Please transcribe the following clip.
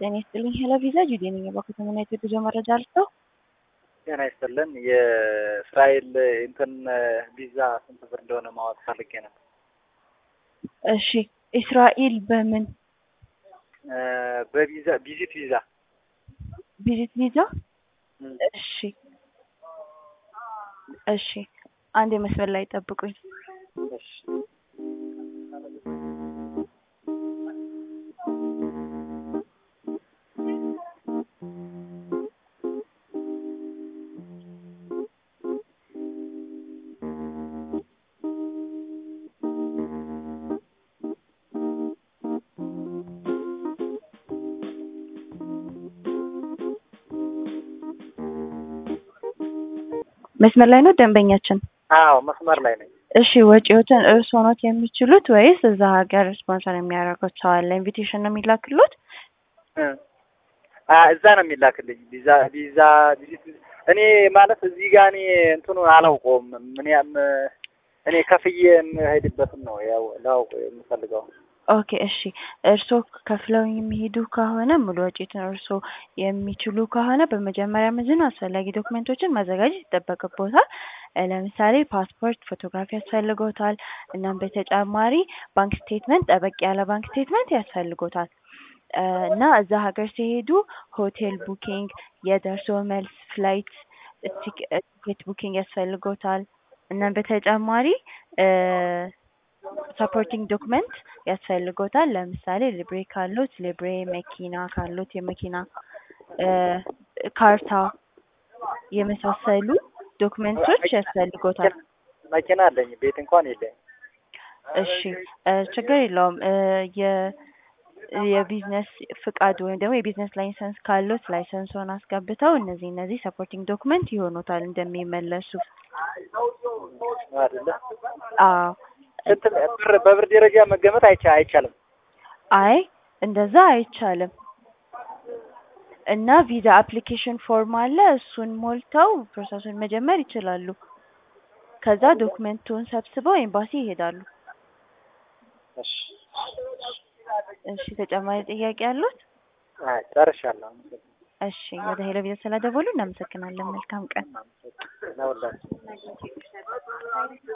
ጤና ይስጥልኝ። ሄሎ ቪዛ ጁዴ ነኝ። በከተማ የጉዞ መረጃ አልሰው ጤና ይስጥልን። የእስራኤል እንትን ቪዛ ስንት ብር እንደሆነ ማወቅ ፈልጌ ነው። እሺ፣ እስራኤል በምን በቪዛ ቪዚት ቪዛ ቪዚት ቪዛ? እሺ፣ እሺ፣ አንድ መስመር ላይ ጠብቁኝ። እሺ መስመር ላይ ነው ደንበኛችን? አዎ መስመር ላይ ነኝ። እሺ ወጪዎትን እርስዎ ኖት የሚችሉት ወይስ እዛ ሀገር ስፖንሰር የሚያደርጉት ሰው አለ? ኢንቪቴሽን ነው የሚላክሉት? እዛ ነው የሚላክልኝ ቪዛ ቪዛ ቪዚት እኔ ማለት እዚህ ጋር እኔ እንትኑን አላውቀውም። ምን ያም እኔ ከፍዬ የምሄድበትን ነው ያው ላውቅ የምፈልገው። ኦኬ እሺ። እርስዎ ከፍለው የሚሄዱ ከሆነ ሙሉ ወጪትን እርስዎ የሚችሉ ከሆነ በመጀመሪያ ምንድን ነው አስፈላጊ ዶክመንቶችን ማዘጋጀት ይጠበቅቦታል። ለምሳሌ ፓስፖርት፣ ፎቶግራፊ ያስፈልጎታል። እናም በተጨማሪ ባንክ ስቴትመንት፣ ጠበቅ ያለ ባንክ ስቴትመንት ያስፈልጎታል። እና እዛ ሀገር ሲሄዱ ሆቴል ቡኪንግ፣ የደርሶ መልስ ፍላይት ቲኬት ቡኪንግ ያስፈልጎታል። እናም በተጨማሪ ሰፖርቲንግ ዶክመንት ያስፈልጎታል። ለምሳሌ ሊብሬ ካሉት ሊብሬ፣ መኪና ካሉት የመኪና ካርታ የመሳሰሉ ዶክመንቶች ያስፈልጎታል። መኪና አለኝ፣ ቤት እንኳን የለኝ። እሺ ችግር የለውም። የ የቢዝነስ ፍቃድ ወይም ደግሞ የቢዝነስ ላይሰንስ ካሉት ላይሰንሱን አስገብተው እነዚህ እነዚህ ሰፖርቲንግ ዶክመንት ይሆኑታል እንደሚመለሱ። አይደለ? አዎ እንትን ብር በብር ደረጃ መገመት አይቻ አይቻልም። አይ እንደዛ አይቻልም። እና ቪዛ አፕሊኬሽን ፎርም አለ። እሱን ሞልተው ፕሮሰሱን መጀመር ይችላሉ። ከዛ ዶክመንቱን ሰብስበው ኤምባሲ ይሄዳሉ። እሺ እሺ ተጨማሪ ጥያቄ አሉት? አይ ጨርሻለሁ። እሺ ወደ ሄሎ ቪዛ ስለደወሉ እናመሰግናለን። መልካም ቀን። ለሁላችሁ